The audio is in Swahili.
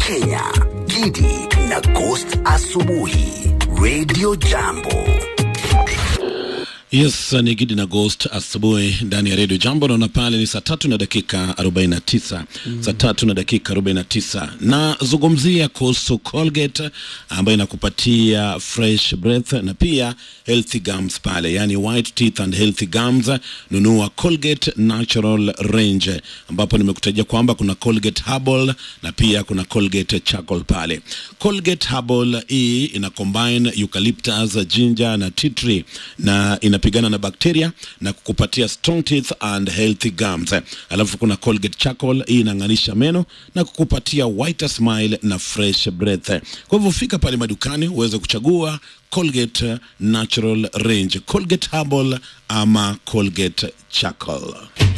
Kenya, Gidi na Ghost Asubuhi, Radio Jambo. Yes, ni Gidi na Ghost asubuhi ndani ya redio Jambo. Naona pale ni saa tatu na dakika 49 mm. saa tatu na dakika 49 nazungumzia kuhusu Colgate ambayo inakupatia fresh breath na pia healthy gums pale, yani white teeth and healthy gums. Nunua Colgate Natural Range, ambapo nimekutajia kwamba kuna Colgate Herbal na pia kuna Colgate Charcoal pale. Colgate Herbal hii ina combine eucalyptus, ginger na tea tree na inapigana na bakteria na kukupatia strong teeth and healthy gums. Alafu kuna Colgate Charcoal, hii inang'anisha meno na kukupatia whiter smile na fresh breath. Kwa hivyo fika pale madukani uweze kuchagua Colgate Natural Range, Colgate Herbal ama Colgate Charcoal.